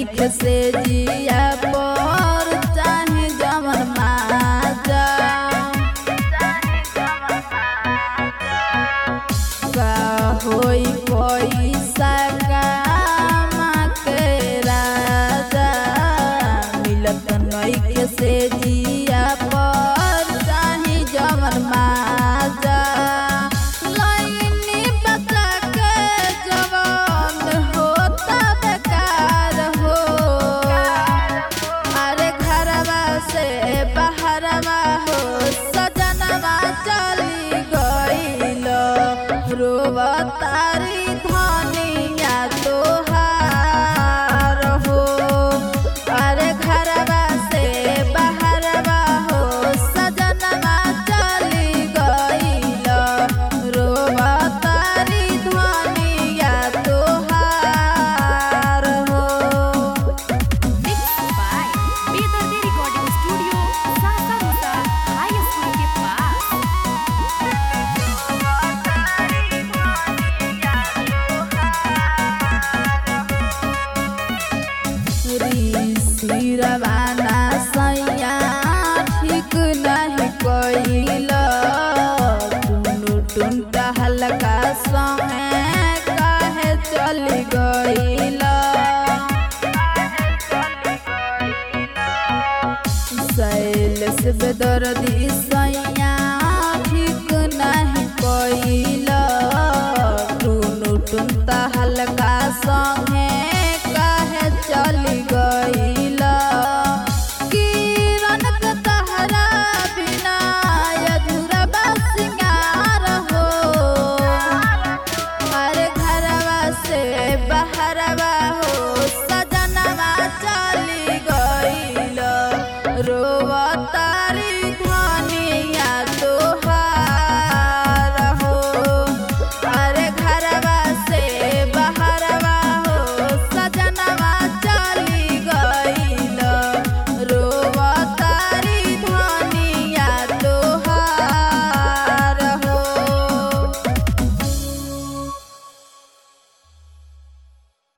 नईखे से जिया पर चाहे जमन माजा का होई पैसा कामा के राजा मिलत नईखे से जिया पर चाहे जमन माजा लाइनी बचा के जवान होता बेकार हो अरे घरवा से बाहरवा हो सजनवा चली गईल रोवतारी धनिया तोहार हो अरे घरवा से बाहरवा हो सजनवा चली गईल रोवतारी धनिया तोहार हो Mixed by Bedardi Recording Studio, Sasarusa High School के पास सिरवाना सैया ठीक नहीं कैल टुनु टुनटा हल्का समय काहे चली गईल शैलेश बेदर्दी सैया ठीक नहीं कैल टुनु टुनता हल्का संगे काहे चली गईल किरण के तहरा बिना अधूरा बा सिंगार हो अरे घरवा से बाहरवा हो सजनवा चली गईल रोवतारी